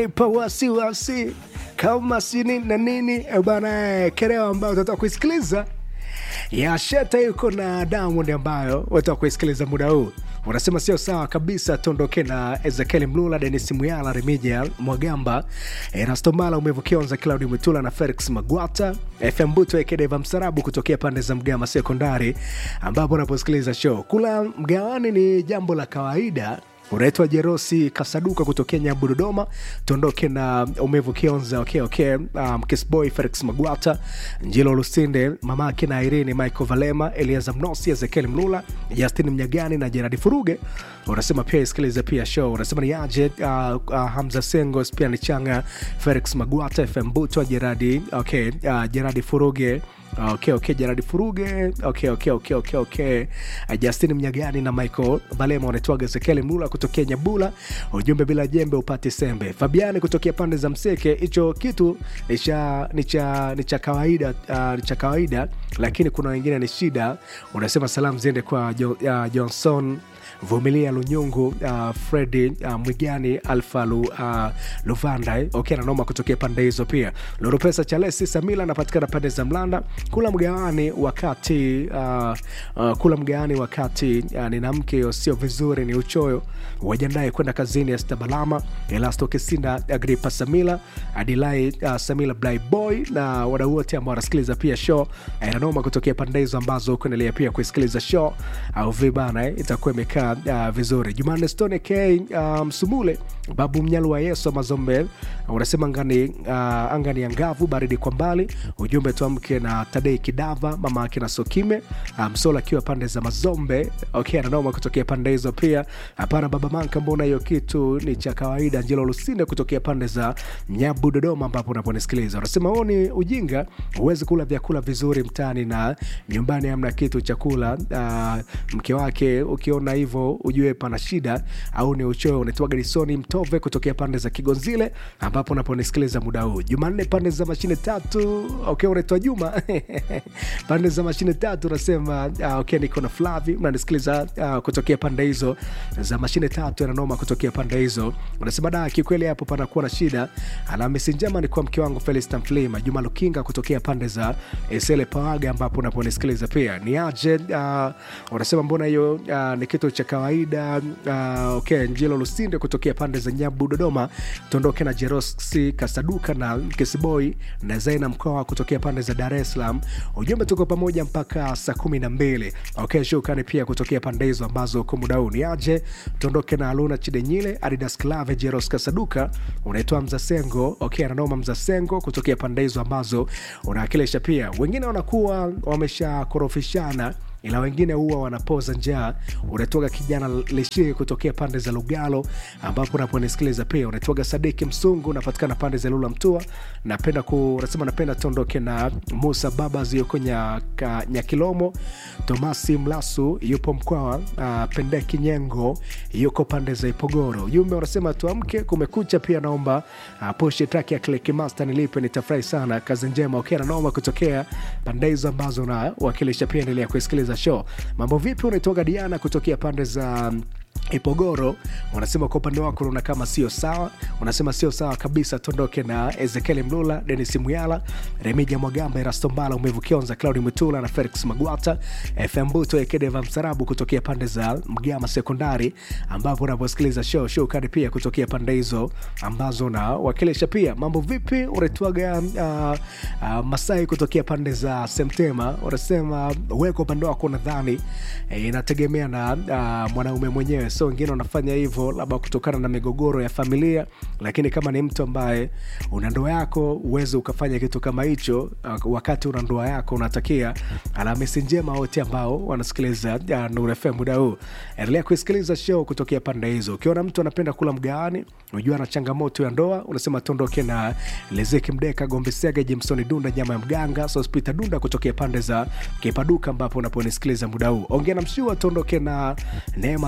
pa wasiwasi kama sini na nini eh, bana eh, kereo ambayo utatoka kuisikiliza ya Sheta yuko na Diamond ambayo utatoka kuisikiliza muda huu unasema sio sawa kabisa tuondoke na ezekiel mlula denis muyala remija mwagamba erastomala umevukionza claudi mwitula na felix magwata fm buto ekedeva msarabu kutokea pande za mgama sekondari ambapo unaposikiliza show kula mgawani ni jambo la kawaida unaitwa jerosi kasaduka kutokea nyambu dodoma tuondoke na umevu kionza okay, okay. Um, kisboy felix magwata njilo lusinde mamake na irini michael valema eliaza mnosi ezekiel mlula justin mnyagani na jeradi furuge unasema pia isikilize pia show unasema ni aje uh, uh, hamza sengos pia ni changa felix magwata fm butwa jeradi okay, uh, jeradi furuge okay, okay, Gerard Furuge okay, okay, okay, okay, okay. Uh, Justin Mnyagani na Michael Valema wanaitwaga Ezekiel Mlula kutokea Nyabula, ujumbe bila jembe upate sembe. Fabiani kutokea pande za Mseke, hicho kitu ni cha ni cha ni cha kawaida uh, ni cha kawaida, lakini kuna wengine ni shida. Unasema salamu ziende kwa jo, uh, Johnson vumilia lunyungu uh, fredi uh, mwigani alfa lu, uh, luvanda eh? okay, nanoma kutokea pande hizo pia loropesa chalesi samila anapatikana pande za mlanda kula mgawani wakati uh, uh, kula mgawani wakati uh, nina mke sio vizuri ni uchoyo wajandae kwenda kazini estabalama elasto kisinda agripa samila adilai uh, samila bly boy na wadau wote ambao wanasikiliza pia show eh, nanoma kutokea pande hizo ambazo kuendelea pia kuisikiliza show au vibana eh? itakuwa imekaa uh, vizuri jumanne stone k uh, msumule babu mnyalu wa yesu mazombe unasema angani, uh, angani angavu baridi kwa mbali ujumbe tuamke na tadei kidava mama ake na sokime uh, msola akiwa pande za mazombe okay, ananoma kutokea pande hizo pia hapana baba manka mbona hiyo kitu ni cha kawaida njelo lusinde kutokea pande za nyabu dodoma ambapo unaponisikiliza unasema huo ni ujinga huwezi kula vyakula vizuri mtaani na nyumbani hamna kitu chakula uh, mke wake ukiona hivyo ujue pana shida au ni uchoyo unaitwaga lisoni mtove kutokea pande za kigonzile ambapo unaponisikiliza muda huu jumanne pande za mashine tatu okay unaitwa juma pande za mashine tatu unasema uh, okay niko na flavi unanisikiliza uh, kutokea pande hizo za mashine tatu yananoma kutokea pande hizo unasema da kikweli hapo panakuwa na shida alhamisi njema ni kwa mke wangu felista mflima juma lukinga kutokea pande za esele pawaga ambapo unaponisikiliza pia ni aje uh, unasema mbona hiyo uh, ni kitu cha kawaida uh, okay njilo lusinde kutokea pande za nyabu dodoma tuondoke na jerosi kasaduka na kisiboi na zaina mkoa kutokea pande za dar es salaam ujumbe tuko pamoja mpaka saa kumi na mbili okay shukani pia kutokea pande hizo ambazo uko muda huu ni aje tuondoke na aluna chidenyile adidas clave jeros kasaduka unaitwa mzasengo okay ananoma mzasengo kutokea pande hizo ambazo unaakilisha pia wengine wanakuwa wameshakorofishana ila wengine huwa wanapoza njaa unatoka kijana lishie kutokea pande za lugalo ambapo unaponisikiliza pia unatoka sadiki msungu unapatikana pande za lula mtua napenda ku unasema napenda tondoke na musa babas yuko nyaka, nyakilomo tomasi mlasu yupo mkwawa uh, pendeki nyengo yuko pande za ipogoro ujumbe unasema tuamke kumekucha pia naomba uh, pushi traki ya klikimaster nilipe nitafurahi sana kazi njema ukiwa okay, naomba kutokea pande hizo ambazo unawakilisha pia endelea kusikiliza show mambo vipi unaitoka diana kutokea pande za ipogoro unasema kwa upande wako unaona kama sio sawa unasema sio sawa kabisa tuondoke na ezekiel mlula denis muyala remija mwagamba erastombala umevukionza claudi mwitula na felix magwata fm buto ekedeva msarabu kutokea pande za mgama sekondari ambapo unaposikiliza show show kadi pia kutokea pande hizo ambazo unawakilisha pia mambo vipi unaitwaga uh, uh, masai kutokea pande za semtema unasema weko upande wako nadhani eh, inategemea na uh, mwanaume mwenyewe so wengine wanafanya hivyo labda kutokana na migogoro ya familia lakini kama ni mtu ambaye una ndoa yako uweze ukafanya kitu kama hicho uh, wakati una ndoa yako unatakia alhamisi njema wote ambao wanasikiliza uh, nurefm muda huu endelea kuisikiliza show kutokea pande hizo ukiona mtu anapenda kula mgaani unajua na changamoto ya ndoa unasema tuondoke na lezeki mdeka gombesega jimsoni dunda nyama ya mganga sospita dunda kutokea pande za kipaduka ambapo unaponisikiliza muda huu ongea na mshua tuondoke na neema tarangozi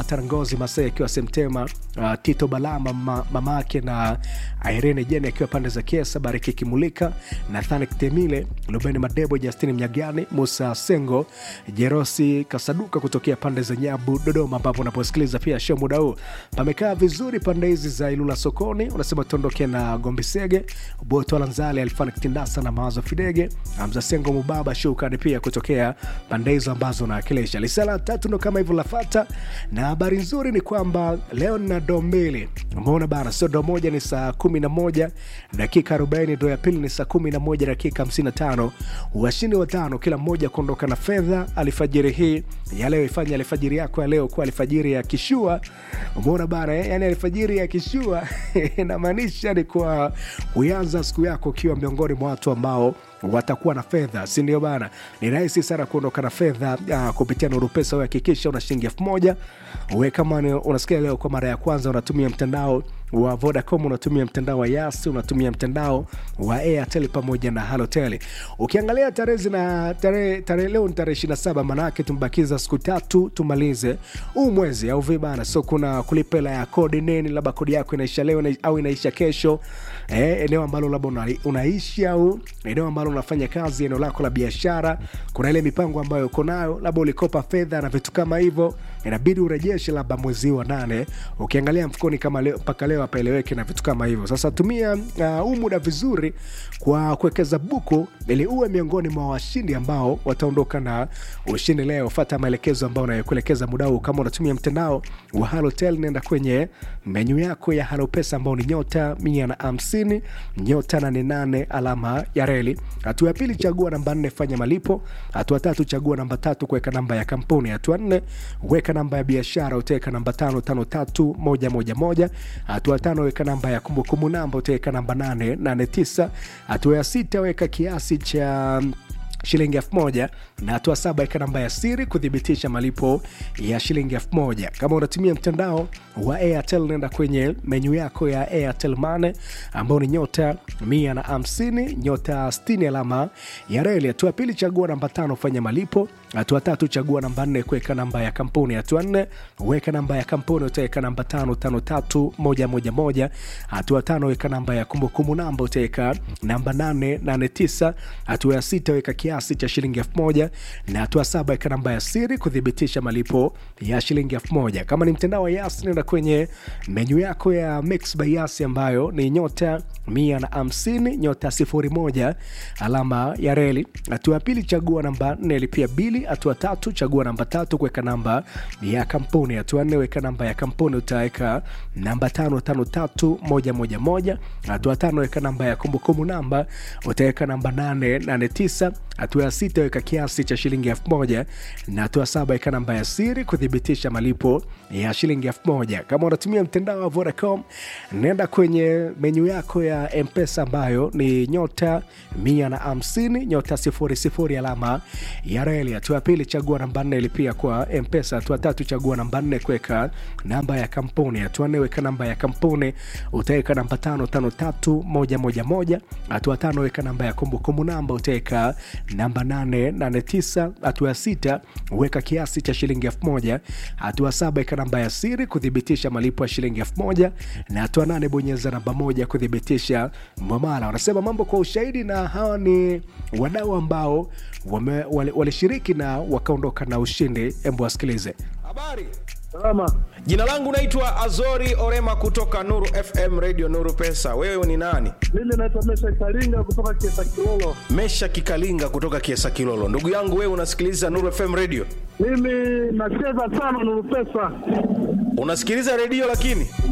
Rosi Masai akiwa Semtema, uh, Tito Balama ma, mamake na Irene Jeni akiwa pande za Kiesa, Bariki Kimulika, Nathani Temile, Lubeni Madebo, Justini Mnyagani, Musa Sengo, Jerosi Kasaduka kutokea pande za Nyabu, Dodoma, ambapo unaposikiliza pia show muda huu pamekaa vizuri pande hizi za Ilula sokoni. Unasema tuondoke na Gombisege, Boto Lanzali, Alfani Kitindasa na Mawazo Fidege, Hamza Sengo Mubaba, Shukani pia kutokea pande hizo ambazo nawakilisha. Lisala tatu ndo kama hivyo lafata, na habari nzuri ni kwamba leo nina doo mbili. Umeona bana, sio doo moja ni saa kumi na moja dakika arobaini, doo ya pili ni saa kumi na moja dakika hamsini na tano. Washindi watano kila mmoja kuondoka na fedha alfajiri hii ya leo. Ifanye alfajiri yako ya leo kuwa alfajiri ya kishua. Umeona bana eh? Yani alfajiri ya kishua inamaanisha ni kwa kuanza siku yako ukiwa miongoni mwa watu ambao watakuwa na fedha, si ndio bana? Ni rahisi sana kuondoka na fedha uh, kupitia Nuru Pesa. Uhakikisha una shilingi elfu moja we kama ni- unasikia leo kwa mara ya kwanza unatumia mtandao wa Vodacom, unatumia mtandao wa Yas, unatumia mtandao wa Airtel pamoja na Halotel. Ukiangalia tarehe zina tarehe tarehe leo ni tarehe 27, maana yake tumebakiza siku tatu tumalize huu mwezi au vipi bana? So kuna kulipa hela ya kodi nini, labda kodi yako inaisha leo ina- au inaisha kesho, eh, eneo ambalo labda una, unaishi au eneo ambalo unafanya kazi, eneo lako la biashara, kuna ile mipango ambayo uko nayo, labda ulikopa fedha na vitu kama hivyo, inabidi urejeshe labda mwezi wa nane. Ukiangalia mfukoni kama leo mpaka leo hapaeleweki na vitu kama hivyo. Sasa tumia uh, huu muda vizuri kwa kuwekeza buku ili uwe miongoni mwa washindi ambao wataondoka na ushindi leo. Fata maelekezo ambayo unayokuelekeza muda huu. Kama unatumia mtandao wa Halotel, nenda kwenye menyu yako ya Halopesa ambao ni nyota mia na hamsini nyota nane nane alama ya reli. Hatua ya pili, chagua namba nne, fanya malipo. Hatua tatu, chagua namba tatu, kuweka namba ya kampuni. Hatua nne, weka namba ya biashara, utaweka namba tano tano tatu moja moja moja. Hatua tano, weka namba ya kumbukumbu namba, utaweka namba nane nane tisa. Hatua ya sita, weka kiasi cha shilingi elfu moja na hatua saba weka namba ya siri kuthibitisha malipo ya shilingi elfu moja kama unatumia mtandao wa airtel nenda kwenye menyu yako ya airtel mane ambao ni nyota mia na hamsini nyota 60 alama ya reli hatua ya pili chagua namba tano fanya malipo hatua tatu chagua namba nne kuweka namba ya kampuni hatua nne weka namba ya kampuni utaweka namba tano tano tatu moja moja moja hatua tano weka namba ya kumbukumbu namba utaweka namba nane nane tisa hatua ya sita weka kiasi cha shilingi elfu moja na hatua saba weka namba ya siri kuthibitisha malipo ya shilingi elfu moja kama ni mtandao wa yas nenda kwenye menyu yako ya mix by yas ambayo ni nyota mia na hamsini nyota sifuri moja alama ya reli hatua ya pili chagua namba nne lipia bili hatua tatu chagua namba tatu kuweka namba ya kampuni hatua nne weka namba ya kampuni utaweka namba tano tano tatu moja moja moja hatua tano weka namba ya kumbukumbu namba utaweka namba nane nane tisa hatua ya sita weka kiasi cha shilingi elfu moja na hatua saba weka namba ya siri kuthibitisha malipo ya shilingi elfu moja kama unatumia mtandao wa Vodacom nenda kwenye menyu yako ya mpesa ambayo ni nyota mia na hamsini nyota sifuri sifuri alama ya reli hatua ya pili chagua namba nne ilipia kwa mpesa hatua tatu chagua namba nne kuweka namba ya kampuni hatua nne weka namba ya kampuni utaweka namba tano tano tatu moja moja moja hatua tano weka namba ya kumbukumbu namba utaweka namba nane nane tisa hatua ya sita weka kiasi cha shilingi elfu moja hatua saba weka namba ya siri kuthibitisha malipo ya shilingi elfu moja na hatua nane bonyeza namba moja kuthibitisha mwamala wanasema mambo kwa ushahidi na hawa ni wadau ambao wame- wali- walishiriki na wakaondoka na ushindi embu wasikilize Habari, Salama. jina langu naitwa Azori Orema kutoka Nuru FM Radio Nuru Pesa. Wewe ni nani? Mimi naitwa Mesha Karinga kutoka Kiesa Kilolo. Mesha Kikalinga kutoka Kiesa Kilolo. Ndugu yangu, wewe unasikiliza Nuru FM Radio? Mimi nacheza sana Nuru Pesa. Unasikiliza redio lakini